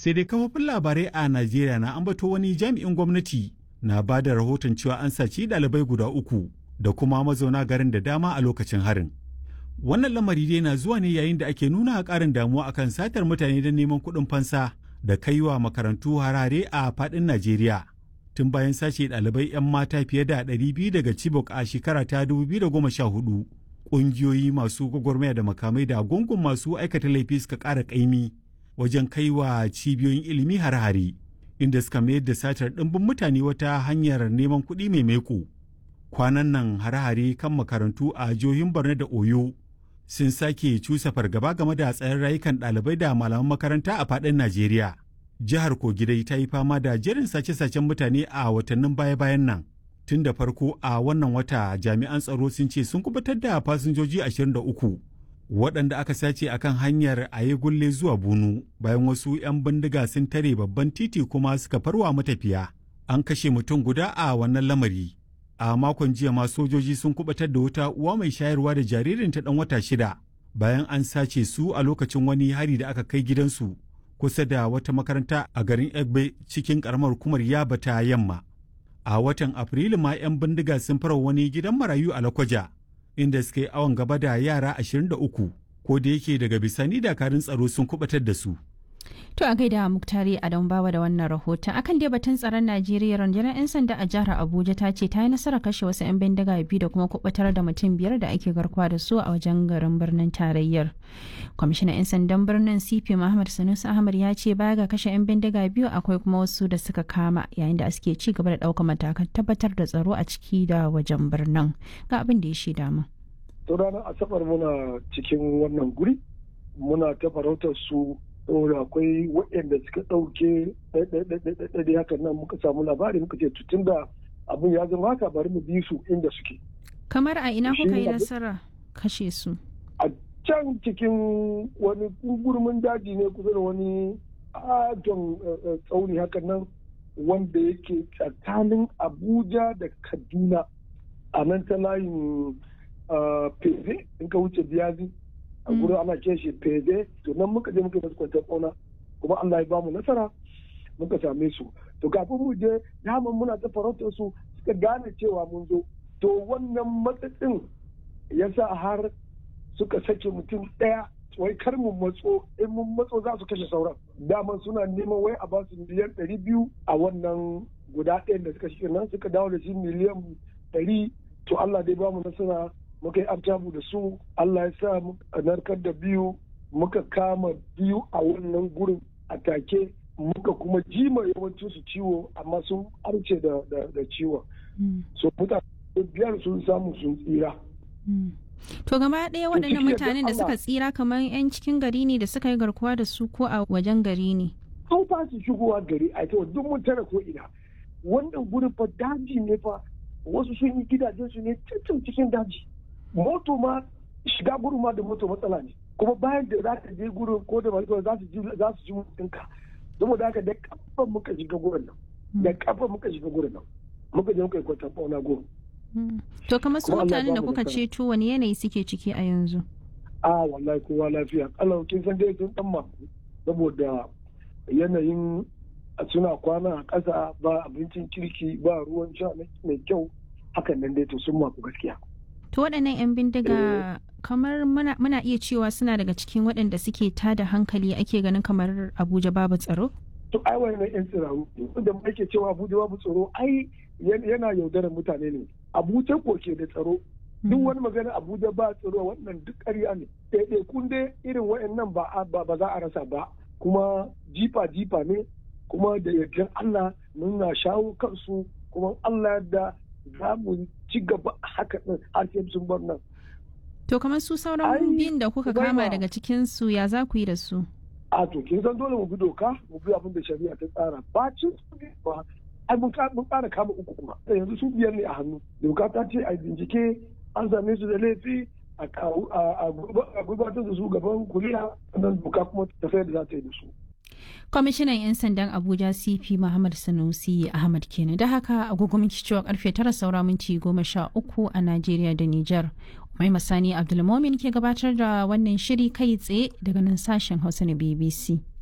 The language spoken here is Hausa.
sai dai kafofin labarai a najeriya na ambato wani jami'in gwamnati na ba da rahoton cewa an saci ɗalibai guda uku da kuma mazauna garin da dama a lokacin harin wannan lamari dai na zuwa ne yayin da ake nuna ƙarin damuwa akan satar mutane don neman kuɗin fansa da kaiwa makarantu harare a faɗin najeriya tun bayan sace ɗalibai 'yan mata fiye da 200 daga chibok a shekara ta 2014 ƙungiyoyi masu gwagwarmaya da makamai da gungun masu aikata laifi suka ƙara ƙaimi wajen kaiwa cibiyoyin ilimi har-hare inda suka mayar da satar ɗimbin mutane wata hanyar neman kuɗi mai maiko kwanan nan hare-hare kan makarantu a jihohin borno da oyo sun sake cusa fargaba game da tsayin rayukan ɗalibai da malaman makaranta a faɗin najeriya jihar kogidai ta yi fama da jerin sace-sacen mutane a watannin baya-bayan nan tun da farko a wannan wata jami'an tsaro sun ce sun kubutar da fasinjoji 23 waɗanda aka sace akan hanyar aye gulle zuwa bunu bayan wasu 'yan bindiga sun tare babban titi kuma suka farwa matafiya an kashe mutum guda a wannan lamari a makon jiya ma sojoji sun kubatar da wuta uwa mai shayarwa da jaririn ta dan wata shida bayan an sace su a lokacin wani hari da aka kai gidansu kusa da wata makaranta a garin egbe cikin karamar hukumar yaba ta yamma a watan afrilu ma 'yan bindiga sun fara wani gidan marayu a lakwaja inda suka yi awon gaba da yara 23 ko da yake daga bisani dakarun tsaro sun kubatar da su To a gaida Muktari Adam Bawa da wannan rahoton. Akan dai batun tsaron Najeriya rundunar 'yan sanda a jihar Abuja ta ce ta yi nasarar kashe wasu 'yan bindiga biyu da kuma kubutar da mutum biyar da ake garkuwa da su a wajen garin birnin tarayyar. Kwamishinan 'yan sandan birnin CP Muhammad Sanusi Ahmad ya ce baya ga kashe 'yan bindiga biyu akwai kuma wasu da suka kama yayin da suke ci gaba da ɗaukar matakan tabbatar da tsaro a ciki da wajen birnin. Ga abin da ya shaida mu. To ranar Asabar muna cikin wannan guri muna ta farautar su saboda akwai waɗanda suka ɗauke ɗaiɗaiɗaiɗaiɗaiɗai hakan nan muka samu labari muka ce tutun da abin ya zama haka bari mu bi su inda suke. Kamar a ina kuka yi nasara kashe su? A can cikin wani gurmin daji ne kusa da wani adon tsauni hakan nan wanda yake tsakanin Abuja da Kaduna a nan ta layin Feze in ka wuce biyazi. a gurin ana ce shi fede to nan muka je muka masu kwantar ƙauna kuma Allah ya bamu nasara muka same su to kafin mu je daman muna ta farautar su suka gane cewa mun zo to wannan matsatsin ya sa har suka sake mutum ɗaya wai kar mu matso in mun matso za su kashe sauran daman suna neman wai a basu miliyan ɗari biyu a wannan guda ɗayan da suka shi nan suka dawo da shi miliyan ɗari to Allah dai bamu nasara muka yi artabu da su Allah ya sa narkar da biyu muka kama biyu a wannan gurin a take muka kuma jima yawancin su ciwo amma sun arce da, ciwon so mutane biyar sun samu sun tsira To gaba ɗaya waɗannan mutanen da suka tsira kamar 'yan cikin gari ne da suka yi garkuwa da su ko a wajen gari ne? An ba su shigowa gari a ita duk mun tara ko ina. Wannan gurin fa daji ne fa wasu sun yi gidajen su ne cikin cikin daji. moto ma shiga gurin ma da moto matsala ne kuma bayan da za ka je gurin ko da masu za su ji za su ji mutunka saboda haka da kafa muka shiga gurin nan da kafa muka shiga gurin nan muka je muka yi kwatan fauna gurin to kamar su mutanen da kuka ceto wani yanayi suke ciki a yanzu a wallahi kowa lafiya Allah kin san dai sun dan maku saboda yanayin suna kwana a ƙasa ba abincin kirki ba ruwan sha mai kyau hakan nan dai to sun maku gaskiya To waɗannan 'yan bindiga kamar muna, iya cewa suna daga cikin waɗanda suke tada hankali ake ganin kamar Abuja babu tsaro? To ai wannan 'yan tsiraru da ake cewa Abuja babu tsaro ai yana yaudarar mutane ne. Abuja ko ke da tsaro. Duk wani magana Abuja ba tsaro wannan duk ƙarya ne. Ɗaiɗaikun dai irin waɗannan ba ba za a rasa ba. Kuma jifa jifa ne kuma da yardar Allah muna shawo kansu kuma Allah da za mu ci gaba haka ɗin har sai sun bar nan. To kamar su sauran biyun da kuka kama daga cikin su ya za ku yi da su? A to kin san dole mu bi doka mu bi abin da shari'a ta tsara ba cin su ba ai mun ƙara kama uku kuma yanzu su biyar ne a hannu doka ta ce a bincike an same su da laifi a gudanar da su gaban kuriya sannan doka kuma tafiyar da za ta yi da su. kwamishinan 'yan sandan abuja cp muhammad sanusi ahmad kenan da haka agogo minti cewa karfe tara saura minti goma sha uku a najeriya da niger mai masani abdulmomin ke gabatar da wannan shiri kai tsaye daga nan sashen hausa na bbc